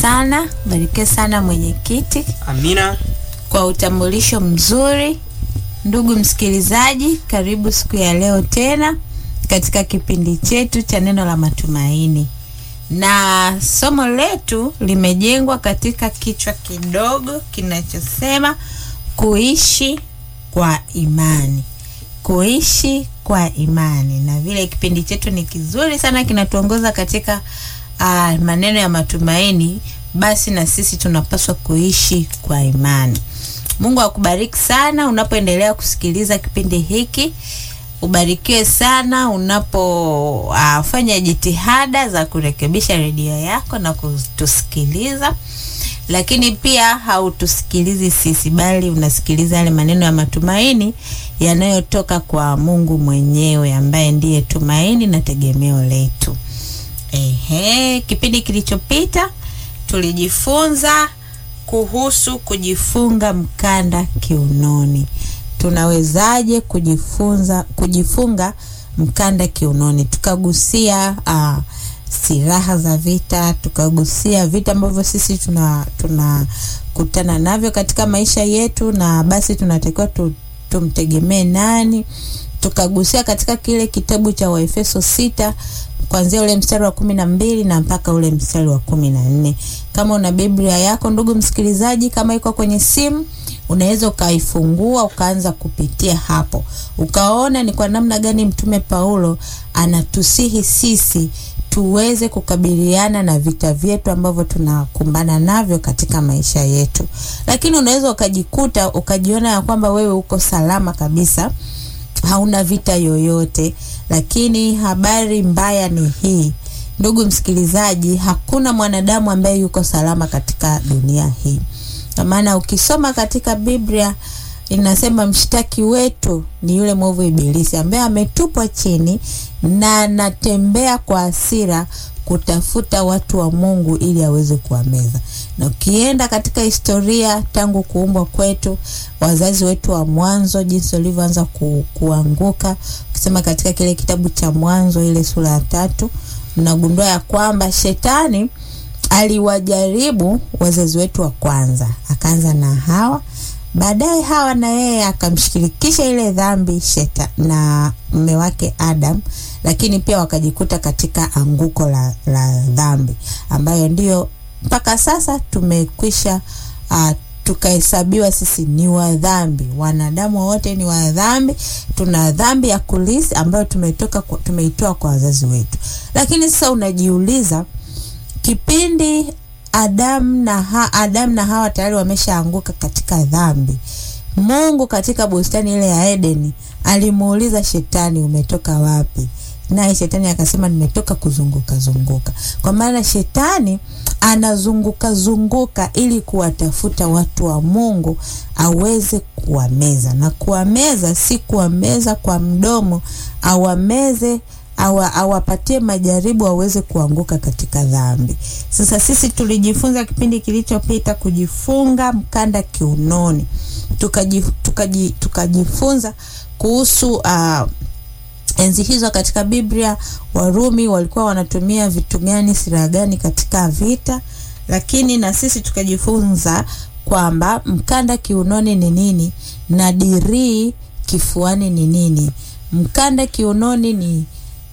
sana, barikiwe sana mwenyekiti Amina. kwa utambulisho mzuri. Ndugu msikilizaji, karibu siku ya leo tena katika kipindi chetu cha neno la matumaini, na somo letu limejengwa katika kichwa kidogo kinachosema kuishi kwa imani. Kuishi kwa imani, na vile kipindi chetu ni kizuri sana, kinatuongoza katika uh, maneno ya matumaini, basi na sisi tunapaswa kuishi kwa imani. Mungu akubariki sana unapoendelea kusikiliza kipindi hiki. Ubarikiwe sana unapofanya uh, jitihada za kurekebisha redio yako na kutusikiliza, lakini pia hautusikilizi sisi, bali unasikiliza yale maneno ya matumaini yanayotoka kwa Mungu mwenyewe ambaye ndiye tumaini na tegemeo letu. Ehe, kipindi kilichopita tulijifunza kuhusu kujifunga mkanda kiunoni. Tunawezaje kujifunza kujifunga mkanda kiunoni? Tukagusia uh, silaha za vita, tukagusia vita ambavyo sisi tuna tunakutana navyo katika maisha yetu, na basi tunatakiwa tu, tumtegemee nani. Tukagusia katika kile kitabu cha Waefeso sita kuanzia ule mstari wa kumi na mbili na mpaka ule mstari wa kumi na nne. Kama una Biblia yako ndugu msikilizaji, kama iko kwenye simu, unaweza ukaifungua ukaanza kupitia hapo, ukaona ni kwa namna gani Mtume Paulo anatusihi sisi tuweze kukabiliana na vita vyetu ambavyo tunakumbana navyo katika maisha yetu. Lakini unaweza ukajikuta ukajiona ya kwamba wewe uko salama kabisa, hauna vita yoyote lakini habari mbaya ni hii, ndugu msikilizaji, hakuna mwanadamu ambaye yuko salama katika dunia hii. Kwa maana ukisoma katika Biblia inasema mshtaki wetu ni yule mwovu Ibilisi ambaye ametupwa chini na anatembea kwa hasira kutafuta watu wa Mungu ili aweze kuwameza. Na ukienda katika historia tangu kuumbwa kwetu, wazazi wetu wa mwanzo, jinsi walivyoanza ku, kuanguka, ukisema katika kile kitabu cha Mwanzo ile sura ya tatu, unagundua ya kwamba shetani aliwajaribu wazazi wetu wa kwanza, akaanza na Hawa. Baadaye Hawa na yeye akamshirikisha ile dhambi sheta na mume wake Adam, lakini pia wakajikuta katika anguko la, la dhambi ambayo ndiyo mpaka sasa tumekwisha uh, tukahesabiwa sisi ni wadhambi. Wanadamu wote ni wadhambi, tuna dhambi ya kulisi ambayo tumetoka tumeitoa kwa wazazi wetu. Lakini sasa unajiuliza kipindi Adam na ha, Adam na Hawa tayari wameshaanguka katika dhambi. Mungu katika bustani ile ya Edeni alimuuliza Shetani, umetoka wapi? Naye Shetani akasema nimetoka kuzunguka zunguka. Kwa maana Shetani anazunguka zunguka ili kuwatafuta watu wa Mungu aweze kuwameza, na kuwameza si kuwameza kwa mdomo, awameze awa, awapatie majaribu aweze kuanguka katika dhambi. Sasa sisi tulijifunza kipindi kilichopita kujifunga mkanda kiunoni, tukajifunza tukaji, tukajifunza kuhusu uh, enzi hizo katika Biblia Warumi walikuwa wanatumia vitu gani, silaha gani katika vita, lakini na sisi tukajifunza kwamba mkanda kiunoni ni nini na dirii kifuani ni nini. Mkanda kiunoni ni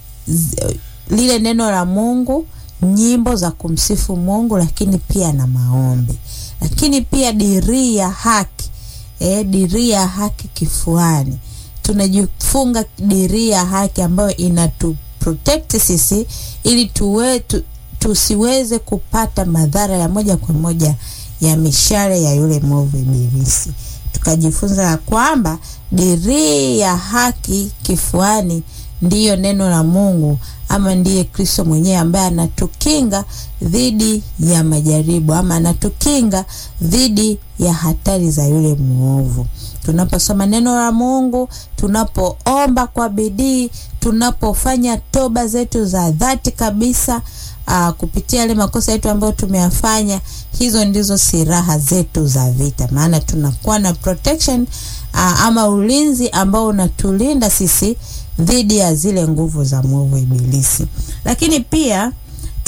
lile neno la Mungu, nyimbo za kumsifu Mungu, lakini pia na maombi, lakini pia dirii ya haki e, dirii ya haki kifuani tunajifunga dirii ya haki ambayo inatu protect sisi ili tuwe, tu, tusiweze kupata madhara ya moja kwa moja ya mishale ya yule mwovu Ibilisi. Tukajifunza ya kwamba dirii ya haki kifuani ndiyo neno la Mungu ama ndiye Kristo mwenyewe ambaye anatukinga dhidi ya majaribu ama anatukinga dhidi ya hatari za yule mwovu. Tunaposoma neno la Mungu, tunapoomba kwa bidii, tunapofanya toba zetu za dhati kabisa, aa, kupitia yale makosa yetu ambayo tumeyafanya, hizo ndizo silaha zetu za vita, maana tunakuwa na protection aa, ama ulinzi ambao unatulinda sisi dhidi ya zile nguvu za mwovu Ibilisi. Lakini pia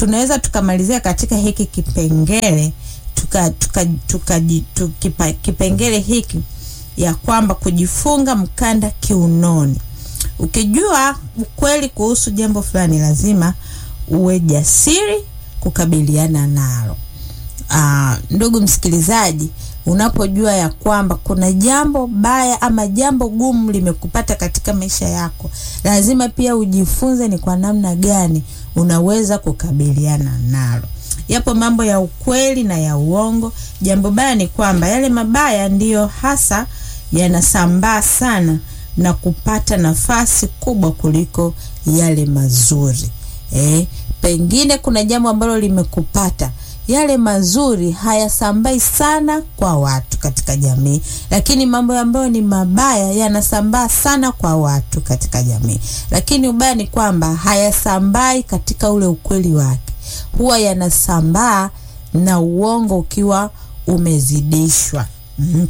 tunaweza tukamalizia katika hiki kipengele tuka, tuka, tuka, tuka, kipengele hiki ya kwamba kujifunga mkanda kiunoni. Ukijua ukweli kuhusu jambo fulani, lazima uwe jasiri kukabiliana nalo. Aa, ndugu msikilizaji, unapojua ya kwamba kuna jambo baya ama jambo gumu limekupata katika maisha yako, lazima pia ujifunze ni kwa namna gani unaweza kukabiliana nalo. Yapo mambo ya ukweli na ya uongo. Jambo baya ni kwamba yale mabaya ndiyo hasa yanasambaa sana na kupata nafasi kubwa kuliko yale mazuri. Eh, pengine kuna jambo ambalo limekupata yale mazuri hayasambai sana kwa watu katika jamii, lakini mambo ambayo ni mabaya yanasambaa sana kwa watu katika jamii. Lakini ubaya ni kwamba hayasambai katika ule ukweli wake, huwa yanasambaa na uongo ukiwa umezidishwa. mm-hmm.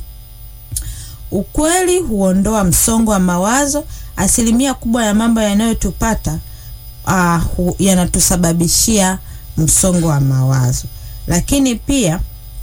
Ukweli huondoa msongo wa mawazo. Asilimia kubwa ya mambo yanayotupata uh, yanatusababishia msongo wa mawazo lakini pia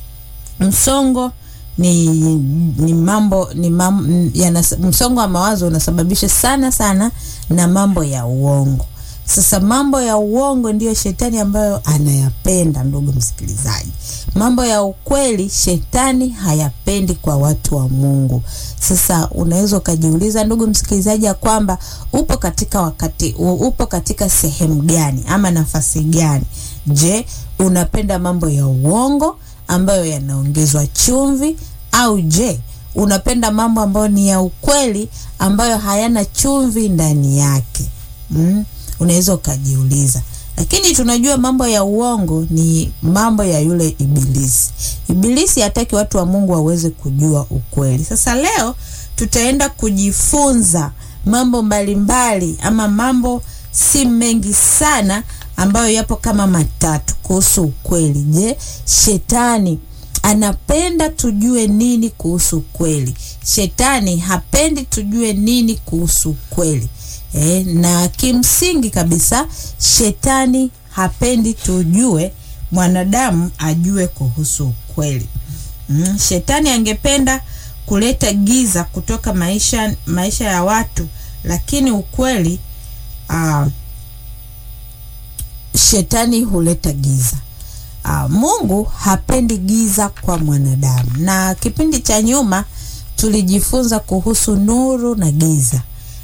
msongo ni, ni mambo ni mam, yana, msongo wa mawazo unasababisha sana sana na mambo ya uongo. Sasa mambo ya uongo ndiyo shetani ambayo anayapenda, ndugu msikilizaji. Mambo ya ukweli shetani hayapendi kwa watu wa Mungu. Sasa unaweza ukajiuliza, ndugu msikilizaji, ya kwamba upo katika wakati, upo katika sehemu gani ama nafasi gani? Je, unapenda mambo ya uongo ambayo yanaongezwa chumvi, au je unapenda mambo ambayo ni ya ukweli ambayo hayana chumvi ndani yake? Mm, unaweza ukajiuliza, lakini tunajua mambo ya uongo ni mambo ya yule Ibilisi. Ibilisi hataki watu wa Mungu waweze kujua ukweli. Sasa leo tutaenda kujifunza mambo mbalimbali ama mambo si mengi sana ambayo yapo kama matatu kuhusu ukweli. Je, shetani anapenda tujue nini kuhusu ukweli? Shetani hapendi tujue nini kuhusu ukweli. E, na kimsingi kabisa shetani hapendi tujue mwanadamu ajue kuhusu ukweli. Mm, shetani angependa kuleta giza kutoka maisha maisha ya watu, lakini ukweli uh, shetani huleta giza. Uh, Mungu hapendi giza kwa mwanadamu. Na kipindi cha nyuma tulijifunza kuhusu nuru na giza.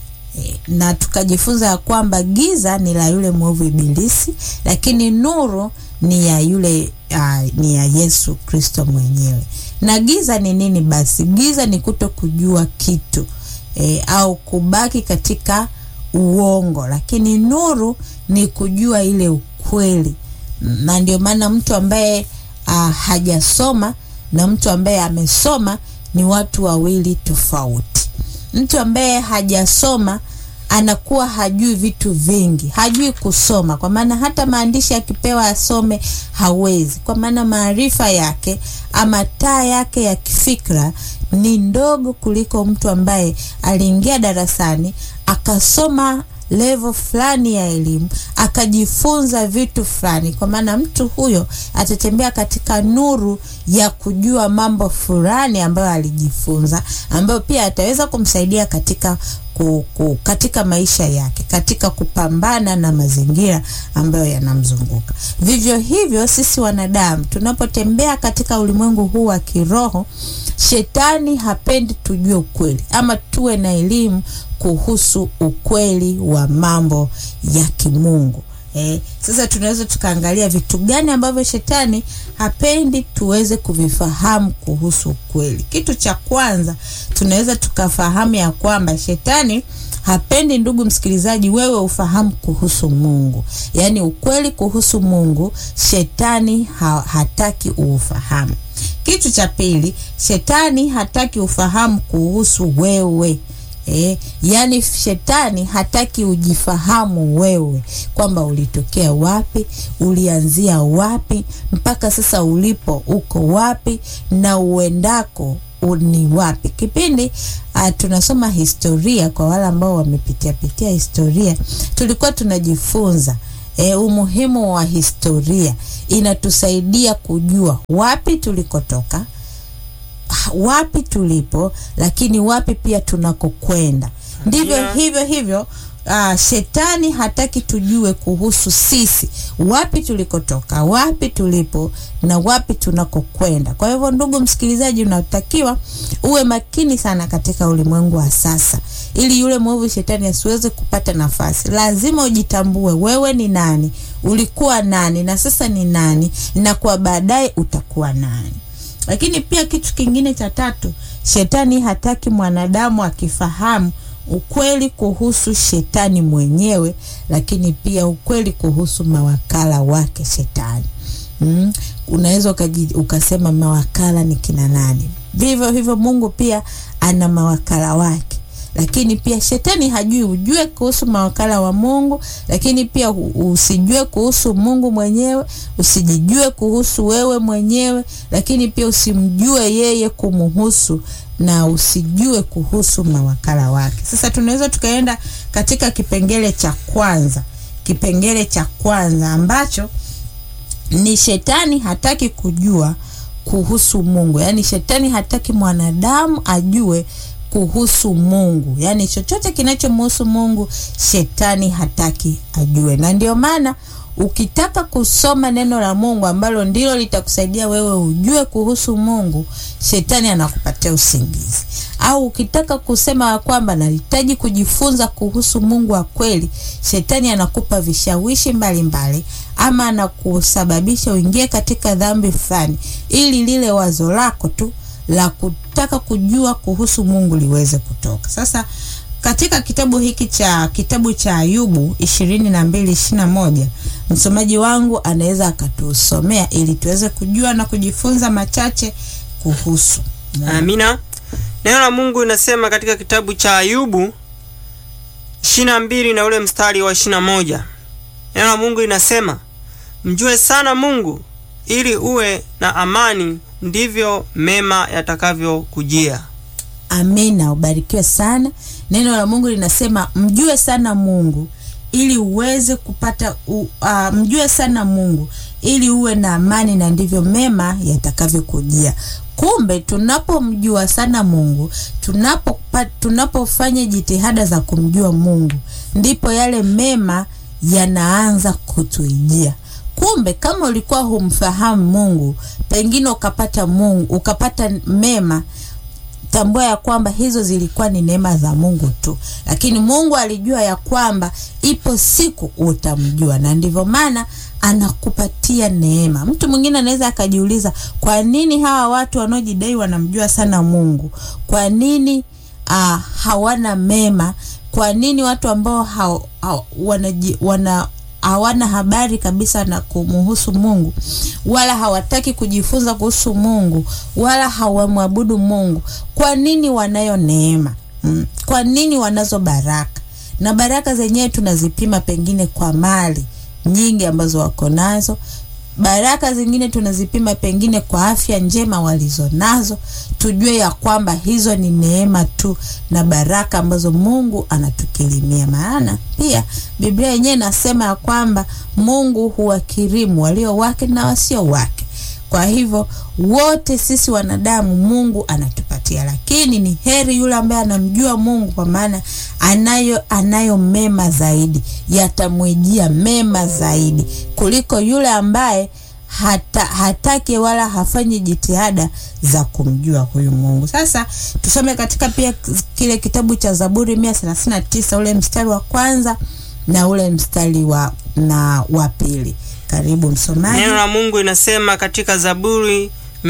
E, na tukajifunza ya kwamba giza ni la yule mwovu Ibilisi, lakini nuru ni ya yule uh, ni ya Yesu Kristo mwenyewe. Na giza ni nini basi? Giza ni kuto kujua kitu e, au kubaki katika uongo, lakini nuru ni kujua ile ukweli. Na ndio maana mtu ambaye uh, hajasoma na mtu ambaye amesoma ni watu wawili tofauti. Mtu ambaye hajasoma anakuwa hajui vitu vingi, hajui kusoma, kwa maana hata maandishi akipewa asome hawezi, kwa maana maarifa yake ama taa yake ya kifikra ni ndogo kuliko mtu ambaye aliingia darasani akasoma level fulani ya elimu akajifunza vitu fulani, kwa maana mtu huyo atatembea katika nuru ya kujua mambo fulani ambayo alijifunza, ambayo pia ataweza kumsaidia katika ku, ku, katika maisha yake, katika kupambana na mazingira ambayo yanamzunguka. Vivyo hivyo sisi wanadamu tunapotembea katika ulimwengu huu wa kiroho, shetani hapendi tujue ukweli ama tuwe na elimu kuhusu ukweli wa mambo ya kimungu. Eh, sasa tunaweza tukaangalia vitu gani ambavyo shetani hapendi tuweze kuvifahamu kuhusu ukweli. Kitu cha kwanza tunaweza tukafahamu ya kwamba shetani hapendi, ndugu msikilizaji, wewe ufahamu kuhusu Mungu, yaani ukweli kuhusu Mungu, shetani ha hataki uufahamu. Kitu cha pili, shetani hataki ufahamu kuhusu wewe. E, yani shetani hataki ujifahamu wewe kwamba ulitokea wapi, ulianzia wapi, mpaka sasa ulipo uko wapi na uendako ni wapi. Kipindi uh, tunasoma historia, kwa wale ambao wamepitia pitia historia, tulikuwa tunajifunza e, umuhimu wa historia inatusaidia kujua wapi tulikotoka wapi tulipo lakini wapi pia tunakokwenda ndivyo Amina. hivyo hivyo uh, shetani hataki tujue kuhusu sisi wapi tulikotoka wapi tulipo na wapi tunakokwenda kwa hivyo ndugu msikilizaji unatakiwa uwe makini sana katika ulimwengu wa sasa ili yule mwovu shetani asiweze kupata nafasi lazima ujitambue wewe ni nani ulikuwa nani na sasa ni nani na kwa baadaye utakuwa nani lakini pia kitu kingine cha tatu shetani hataki mwanadamu akifahamu ukweli kuhusu shetani mwenyewe lakini pia ukweli kuhusu mawakala wake shetani mm. unaweza ukaji- ukasema mawakala ni kina nani vivyo hivyo mungu pia ana mawakala wake lakini pia shetani hajui ujue kuhusu mawakala wa mungu lakini pia u- usijue kuhusu mungu mwenyewe usijijue kuhusu wewe mwenyewe lakini pia usimjue yeye kumuhusu na usijue kuhusu mawakala wake sasa tunaweza tukaenda katika kipengele cha kwanza kipengele cha kwanza ambacho ni shetani hataki kujua kuhusu mungu yaani shetani hataki mwanadamu ajue kuhusu mungu yaani chochote kinachomhusu mungu shetani hataki ajue na ndio maana ukitaka kusoma neno la mungu ambalo ndilo litakusaidia wewe ujue kuhusu mungu shetani anakupatia usingizi au ukitaka kusema ya kwamba nahitaji kujifunza kuhusu mungu wa kweli shetani anakupa vishawishi mbalimbali mbali, ama anakusababisha uingie katika dhambi fulani ili lile wazo lako tu la kutaka kujua kuhusu mungu liweze kutoka sasa katika kitabu hiki cha kitabu cha ayubu ishirini na mbili ishiri na moja msomaji wangu anaweza akatusomea ili tuweze kujua na kujifunza machache kuhusu amina neno la mungu inasema katika kitabu cha ayubu ishiri na mbili na ule mstari wa ishiri na moja neno la mungu inasema mjue sana mungu ili uwe na amani ndivyo mema yatakavyokujia amina ubarikiwe sana neno la mungu linasema mjue sana mungu ili uweze kupata u, uh, mjue sana mungu ili uwe na amani na ndivyo mema yatakavyokujia kumbe tunapomjua sana mungu tunapo tunapofanya jitihada za kumjua mungu ndipo yale mema yanaanza kutuijia kumbe kama ulikuwa humfahamu mungu pengine ukapata mungu ukapata mema tambua ya kwamba hizo zilikuwa ni neema za mungu tu lakini mungu alijua ya kwamba ipo siku utamjua na ndivyo maana anakupatia neema mtu mwingine anaweza akajiuliza kwa nini hawa watu wanaojidai wanamjua sana mungu kwa nini uh, hawana mema kwa nini watu ambao ha, ha, wanaji, wana hawana habari kabisa na kumuhusu mungu wala hawataki kujifunza kuhusu mungu wala hawamwabudu mungu kwa nini wanayo neema mm. kwa nini wanazo baraka na baraka zenyewe tunazipima pengine kwa mali nyingi ambazo wako nazo baraka zingine tunazipima pengine kwa afya njema walizonazo tujue ya kwamba hizo ni neema tu na baraka ambazo mungu anatukirimia maana pia biblia yenyewe inasema ya kwamba mungu huwakirimu walio wake na wasio wake kwa hivyo wote sisi wanadamu mungu anatupatia lakini ni heri yule ambaye anamjua mungu kwa maana anayo anayo mema zaidi yatamwijia mema zaidi kuliko yule ambaye hata, hataki wala hafanyi jitihada za kumjua huyu mungu sasa tusome katika pia kile kitabu cha zaburi mia thelathini na tisa ule mstari wa kwanza na ule mstari wa na wa pili karibu msomaji neno la mungu inasema katika zaburi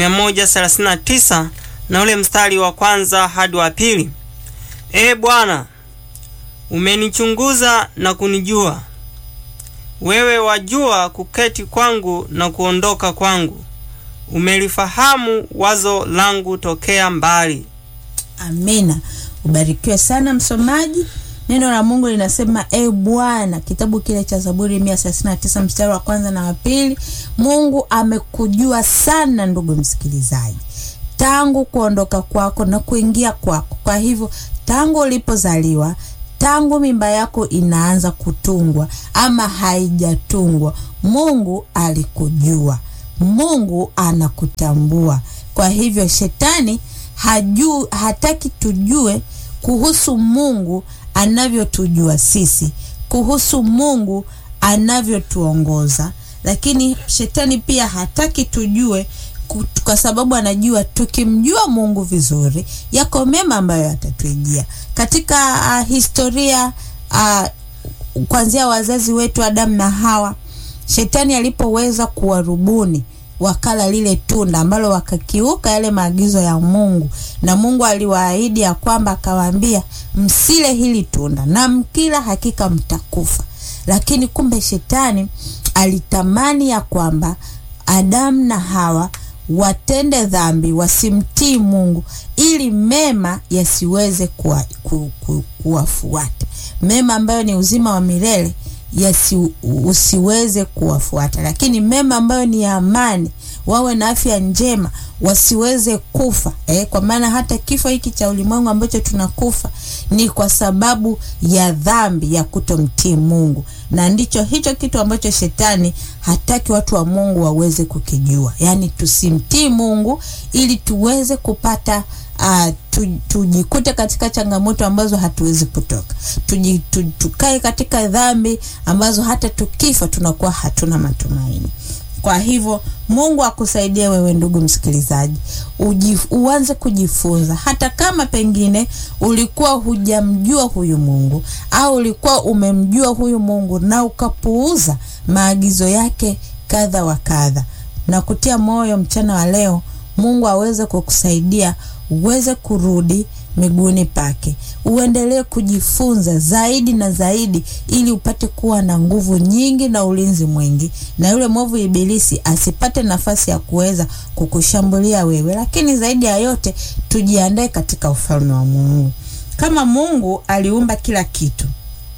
139 na ule mstari wa kwanza hadi wa pili ee bwana umenichunguza na kunijua wewe wajua kuketi kwangu na kuondoka kwangu umelifahamu wazo langu tokea mbali amina ubarikiwe sana msomaji neno la mungu linasema e bwana kitabu kile cha zaburi mia thelathini tisa mstari wa kwanza na wa pili mungu amekujua sana ndugu msikilizaji tangu kuondoka kwako na kuingia kwako kwa hivyo tangu ulipozaliwa tangu mimba yako inaanza kutungwa ama haijatungwa, Mungu alikujua, Mungu anakutambua. Kwa hivyo shetani haju, hataki tujue kuhusu Mungu anavyotujua sisi, kuhusu Mungu anavyotuongoza, lakini shetani pia hataki tujue kwa sababu anajua tukimjua Mungu vizuri, yako mema ambayo atatuijia. Katika uh, historia uh, kuanzia wazazi wetu Adamu na Hawa, shetani alipoweza kuwarubuni wakala lile tunda ambalo wakakiuka yale maagizo ya Mungu, na Mungu aliwaahidi ya kwamba akawaambia, msile hili tunda na mkila hakika mtakufa. Lakini kumbe shetani alitamani ya kwamba Adamu na Hawa watende dhambi, wasimtii Mungu ili mema yasiweze kuwa, ku, ku, kuwafuata mema ambayo ni uzima wa milele yasi usiweze kuwafuata, lakini mema ambayo ni ya amani, wawe na afya njema, wasiweze kufa eh, kwa maana hata kifo hiki cha ulimwengu ambacho tunakufa ni kwa sababu ya dhambi ya kutomtii Mungu, na ndicho hicho kitu ambacho shetani hataki watu wa Mungu waweze kukijua, yaani tusimtii Mungu ili tuweze kupata Uh, tu, tujikute katika changamoto ambazo hatuwezi kutoka, tuji, tu, tukae katika dhambi ambazo hata tukifa tunakuwa hatuna matumaini. Kwa hivyo Mungu akusaidie wewe ndugu msikilizaji, ujif, uanze kujifunza, hata kama pengine ulikuwa hujamjua huyu Mungu au ulikuwa umemjua huyu Mungu na ukapuuza maagizo yake kadha wa kadha, na kutia moyo mchana wa leo Mungu aweze kukusaidia uweze kurudi miguuni pake, uendelee kujifunza zaidi na zaidi, ili upate kuwa na nguvu nyingi na ulinzi mwingi, na yule mwovu Ibilisi asipate nafasi ya kuweza kukushambulia wewe. Lakini zaidi ya yote, tujiandae katika ufalme wa Mungu. Kama Mungu aliumba kila kitu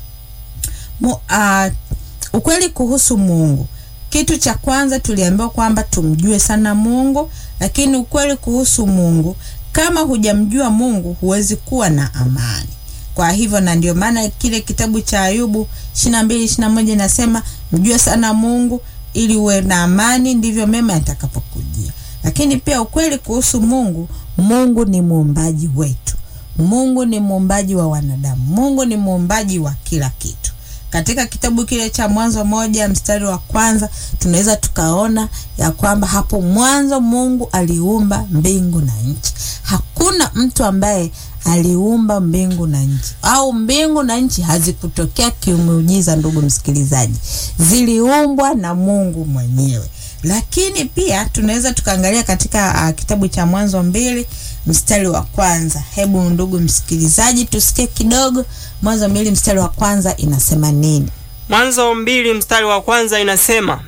Mu, uh, ukweli kuhusu Mungu kitu cha kwanza tuliambiwa kwamba tumjue sana Mungu, lakini ukweli kuhusu Mungu, kama hujamjua Mungu huwezi kuwa na amani. Kwa hivyo, na ndio maana kile kitabu cha Ayubu 22 21 inasema mjue sana Mungu ili uwe na amani, ndivyo mema yatakapokujia. Lakini pia ukweli kuhusu Mungu, Mungu ni muumbaji wetu. Mungu ni muumbaji wa wanadamu. Mungu ni muumbaji wa kila kitu. Katika kitabu kile cha Mwanzo moja mstari wa kwanza tunaweza tukaona ya kwamba hapo mwanzo Mungu aliumba mbingu na nchi. Hakuna mtu ambaye aliumba mbingu na nchi, au mbingu na nchi hazikutokea kimuujiza, ndugu msikilizaji, ziliumbwa na Mungu mwenyewe. Lakini pia tunaweza tukaangalia katika uh, kitabu cha Mwanzo mbili mstari wa kwanza. Hebu ndugu msikilizaji, tusikie kidogo. Mwanzo mbili mstari wa kwanza inasema nini? Mwanzo mbili mstari wa kwanza inasema,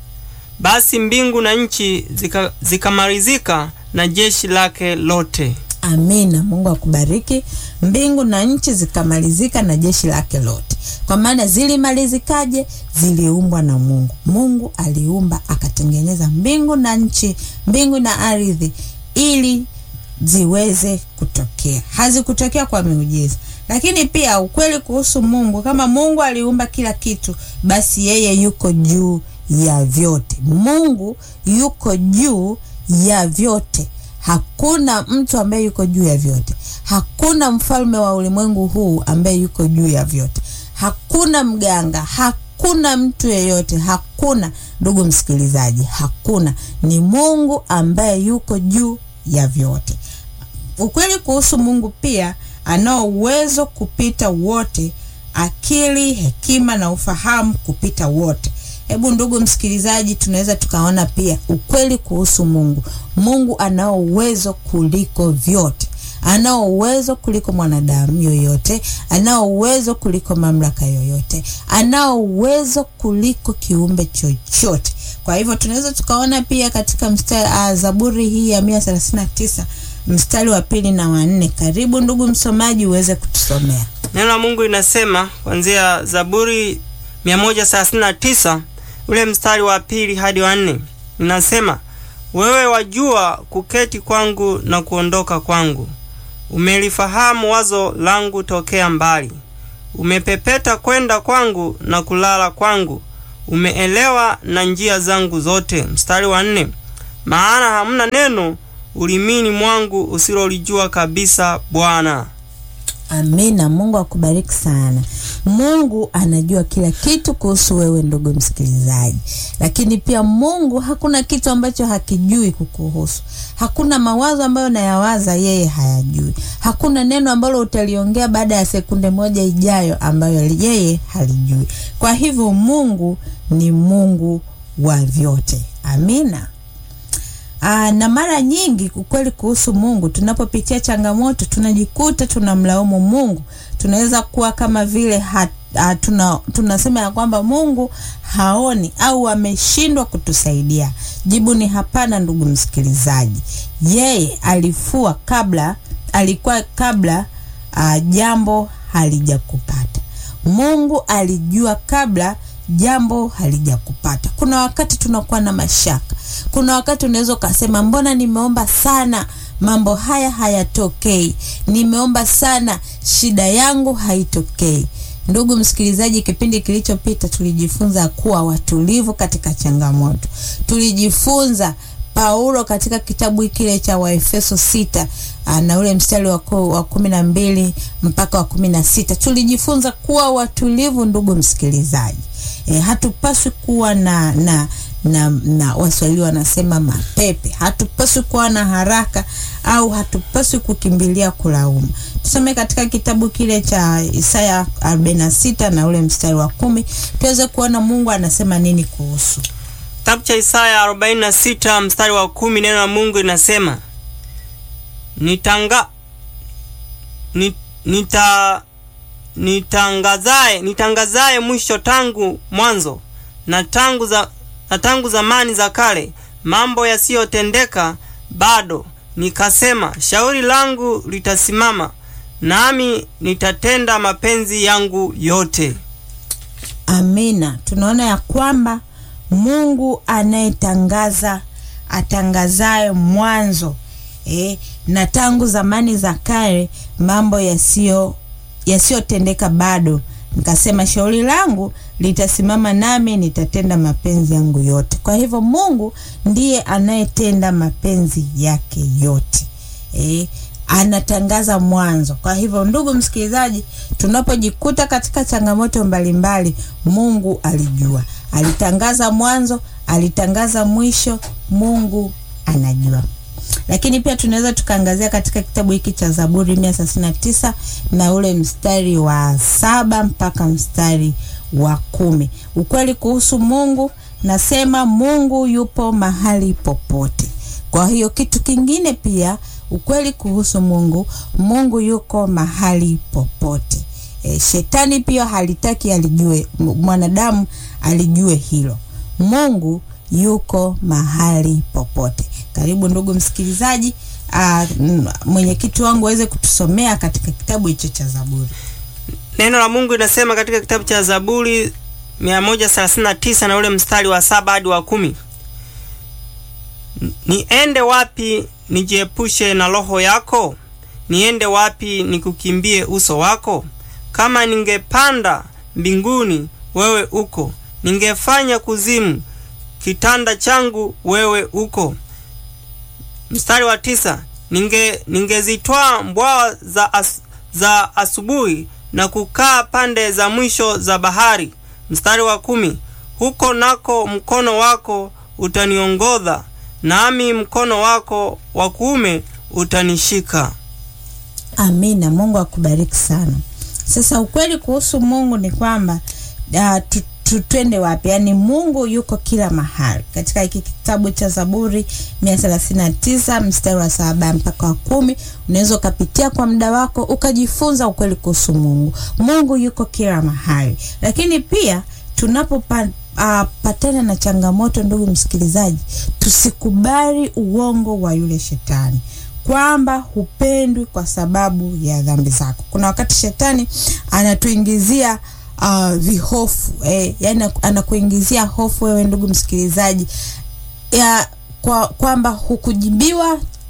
basi mbingu na nchi zikamalizika zika na jeshi lake lote. Amina. Mungu akubariki. Mbingu na nchi zikamalizika na jeshi lake lote. Kwa maana zilimalizikaje? Ziliumbwa na Mungu. Mungu aliumba akatengeneza mbingu na nchi, mbingu na ardhi, ili ziweze kutokea. Hazikutokea kwa miujiza. Lakini pia ukweli kuhusu Mungu, kama Mungu aliumba kila kitu, basi yeye yuko juu ya vyote. Mungu yuko juu ya vyote. Hakuna mtu ambaye yuko juu ya vyote. Hakuna mfalme wa ulimwengu huu ambaye yuko juu ya vyote. Hakuna mganga, hakuna mtu yeyote, hakuna ndugu msikilizaji, hakuna. Ni Mungu ambaye yuko juu ya vyote. Ukweli kuhusu Mungu pia, anao uwezo kupita wote, akili, hekima na ufahamu kupita wote. Hebu ndugu msikilizaji, tunaweza tukaona pia ukweli kuhusu Mungu. Mungu anao uwezo kuliko vyote, anao uwezo kuliko mwanadamu yoyote, anao uwezo kuliko mamlaka yoyote, anao uwezo kuliko kiumbe chochote. Kwa hivyo tunaweza tukaona pia katika mstari uh, Zaburi hii ya mia thelathini na tisa mstari wa pili na wa nne. Karibu ndugu msomaji uweze kutusomea neno la Mungu. Linasema kuanzia Zaburi 139 ule mstari wa pili hadi wa nne, linasema wewe wajua kuketi kwangu na kuondoka kwangu, umelifahamu wazo langu tokea mbali. umepepeta kwenda kwangu na kulala kwangu, umeelewa na njia zangu zote. Mstari wa nne, maana hamna neno ulimini mwangu usilolijua kabisa, Bwana. Amina. Mungu akubariki sana. Mungu anajua kila kitu kuhusu wewe ndugu msikilizaji, lakini pia Mungu hakuna kitu ambacho hakijui kukuhusu. Hakuna mawazo ambayo nayawaza yeye hayajui. Hakuna neno ambalo utaliongea baada ya sekunde moja ijayo ambayo yeye halijui. Kwa hivyo Mungu ni Mungu wa vyote. Amina. Aa, na mara nyingi ukweli kuhusu Mungu, tunapopitia changamoto tunajikuta tunamlaumu Mungu. Tunaweza kuwa kama vile hat, uh, tuna, tunasema ya kwamba Mungu haoni au ameshindwa kutusaidia. Jibu ni hapana, ndugu msikilizaji. Yeye alifua kabla, alikuwa kabla uh, jambo halijakupata. Mungu alijua kabla jambo halijakupata. Kuna wakati tunakuwa na mashaka, kuna wakati unaweza ukasema, mbona nimeomba sana mambo haya hayatokei, nimeomba sana shida yangu haitokei. Ndugu msikilizaji, kipindi kilichopita tulijifunza kuwa watulivu katika changamoto. Tulijifunza Paulo katika kitabu kile cha Waefeso sita na ule mstari wa kumi na mbili mpaka wa kumi na sita tulijifunza kuwa watulivu, ndugu msikilizaji. E, hatupaswi kuwa na na na, na Waswahili wanasema mapepe. Hatupaswi kuwa na haraka au hatupaswi kukimbilia kulaumu. Tusome katika kitabu kile cha Isaya 46 na ule mstari wa kumi tuweze kuona Mungu anasema nini kuhusu Kitabu cha Isaya 46 mstari wa kumi, neno la Mungu linasema nitanga nit, nita nitangazaye nitangazaye mwisho tangu mwanzo na tangu za na tangu zamani za kale mambo yasiyotendeka bado, nikasema shauri langu litasimama, nami nitatenda mapenzi yangu yote. Amina. Tunaona ya kwamba Mungu anayetangaza atangazaye mwanzo eh, na tangu zamani za kale mambo yasiyo yasiyotendeka bado, nikasema shauri langu litasimama, nami nitatenda mapenzi yangu yote. Kwa hivyo Mungu ndiye anayetenda mapenzi yake yote eh, anatangaza mwanzo. Kwa hivyo ndugu msikilizaji, tunapojikuta katika changamoto mbalimbali, Mungu alijua, alitangaza mwanzo, alitangaza mwisho. Mungu anajua lakini pia tunaweza tukaangazia katika kitabu hiki cha Zaburi mia thelathini na tisa na ule mstari wa saba mpaka mstari wa kumi. Ukweli kuhusu Mungu, nasema Mungu yupo mahali popote. Kwa hiyo kitu kingine pia, ukweli kuhusu Mungu, Mungu yuko mahali popote. E, shetani pia halitaki alijue, mwanadamu alijue hilo. Mungu yuko mahali popote. Karibu ndugu msikilizaji, mwenyekiti wangu aweze kutusomea katika kitabu hicho cha Zaburi. Neno la Mungu linasema katika kitabu cha Zaburi 139 na ule mstari wa saba hadi wa kumi niende wapi nijiepushe na roho yako? Niende wapi nikukimbie uso wako? Kama ningepanda mbinguni, wewe uko; ningefanya kuzimu kitanda changu, wewe uko. Mstari wa tisa, ninge ningezitwaa mbwawa za, as, za asubuhi na kukaa pande za mwisho za bahari. Mstari wa kumi, huko nako mkono wako utaniongoza, nami mkono wako wa kuume utanishika. Amina. Mungu akubariki sana. Sasa ukweli kuhusu Mungu ni kwamba uh, twende wapi? Yaani Mungu yuko kila mahali. Katika hiki kitabu cha Zaburi 139 mstari wa saba mpaka wa kumi unaweza ukapitia kwa muda wako ukajifunza ukweli kuhusu Mungu. Mungu yuko kila mahali, lakini pia tunapopatana uh, na changamoto, ndugu msikilizaji, tusikubali uongo wa yule shetani kwamba hupendwi kwa sababu ya dhambi zako. Kuna wakati shetani anatuingizia Uh, vihofu eh, yani anakuingizia hofu wewe ndugu msikilizaji ya kwa kwamba hukujibiwa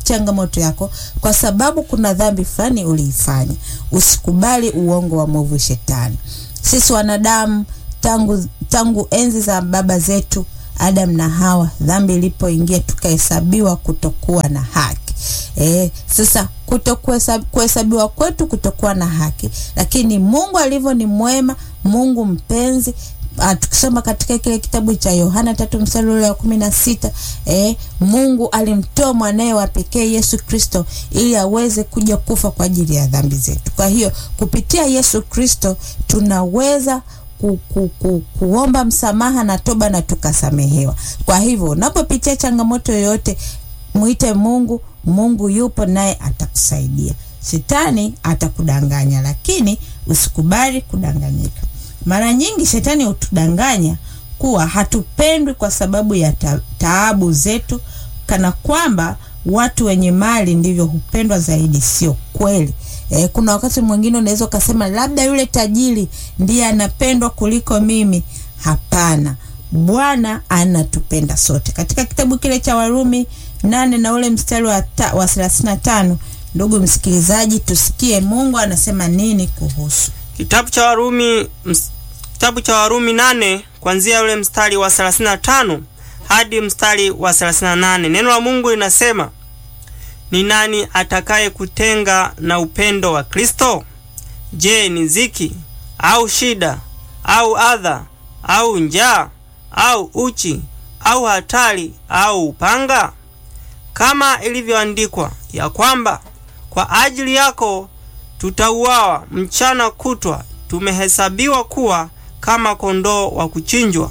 changamoto yako kwa sababu kuna dhambi fulani uliifanya. Usikubali uongo wa mwovu shetani. Sisi wanadamu tangu tangu enzi za baba zetu Adam na Hawa, dhambi ilipoingia tukahesabiwa kutokuwa na haki. E, sasa kutokuhesabiwa kwetu kutokuwa na haki, lakini Mungu alivyo ni mwema, Mungu mpenzi Uh, tukisoma katika kile kitabu cha Yohana tatu mstari ule wa kumi na sita eh, Mungu alimtoa mwanaye wa pekee Yesu Kristo ili aweze kuja kufa kwa ajili ya dhambi zetu. Kwa hiyo kupitia Yesu Kristo tunaweza ku, ku, ku, kuomba msamaha na toba na tukasamehewa. Kwa hivyo unapopitia changamoto yoyote, mwite Mungu. Mungu yupo naye atakusaidia. Shetani atakudanganya, lakini usikubali kudanganyika. Mara nyingi shetani hutudanganya kuwa hatupendwi kwa sababu ya ta taabu zetu, kana kwamba watu wenye mali ndivyo hupendwa zaidi. Sio kweli. E, kuna wakati mwingine unaweza ukasema labda yule tajiri ndiye anapendwa kuliko mimi. Hapana, Bwana anatupenda sote. Katika kitabu kile cha Warumi nane na ule mstari wa thelathini na tano ndugu msikilizaji, tusikie Mungu anasema nini kuhusu Kitabu cha Warumi ms, kitabu cha Warumi nane kuanzia ule mstari wa 35 hadi mstari wa 38. Neno la Mungu linasema, ni nani atakaye kutenga na upendo wa Kristo? Je, ni ziki au shida au adha au njaa au uchi au hatari au upanga? Kama ilivyoandikwa ya kwamba kwa ajili yako tutauawa mchana kutwa, tumehesabiwa kuwa kama kondoo wa kuchinjwa.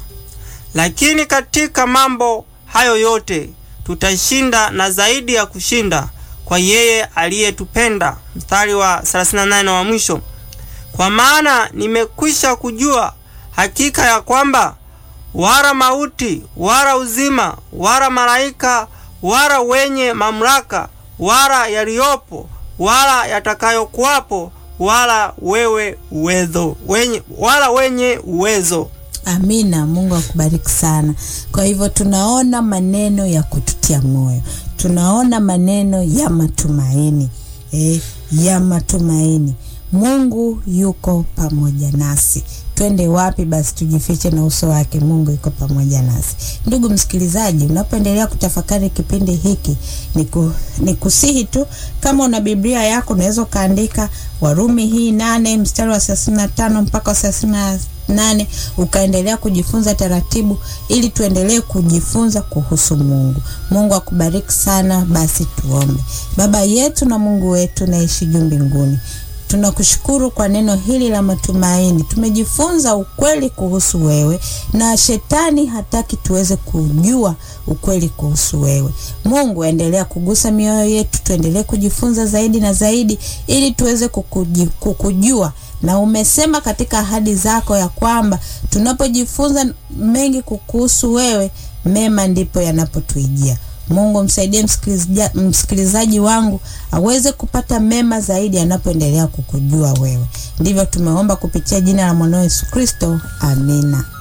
Lakini katika mambo hayo yote tutashinda na zaidi ya kushinda kwa yeye aliyetupenda. Mstari wa 38 wa mwisho, kwa maana nimekwisha kujua hakika ya kwamba wala mauti wala uzima wala malaika wala wenye mamlaka wala yaliyopo wala yatakayokuwapo wala wewe uwezo wenye, wala wenye uwezo. Amina. Mungu akubariki sana. Kwa hivyo tunaona maneno ya kututia moyo, tunaona maneno ya matumaini eh, ya matumaini. Mungu yuko pamoja nasi. Twende wapi basi? Tujifiche na uso wake. Mungu yuko pamoja nasi. Ndugu msikilizaji, unapoendelea kutafakari kipindi hiki, niku, nikusihi tu kama una Biblia yako unaweza ukaandika Warumi hii nane mstari wa thelathini na tano mpaka wa thelathini na nane ukaendelea kujifunza taratibu, ili tuendelee kujifunza kuhusu Mungu. Mungu akubariki sana. Basi tuombe. Baba yetu na Mungu wetu naishi juu mbinguni Tunakushukuru kwa neno hili la matumaini. Tumejifunza ukweli kuhusu wewe, na shetani hataki tuweze kujua ukweli kuhusu wewe. Mungu, endelea kugusa mioyo yetu, tuendelee kujifunza zaidi na zaidi, ili tuweze kukuji, kukujua. Na umesema katika ahadi zako ya kwamba tunapojifunza mengi kukuhusu wewe, mema ndipo yanapotuijia. Mungu msaidie msikilizaji wangu aweze kupata mema zaidi anapoendelea kukujua wewe. Ndivyo tumeomba kupitia jina la mwanao Yesu Kristo, amina.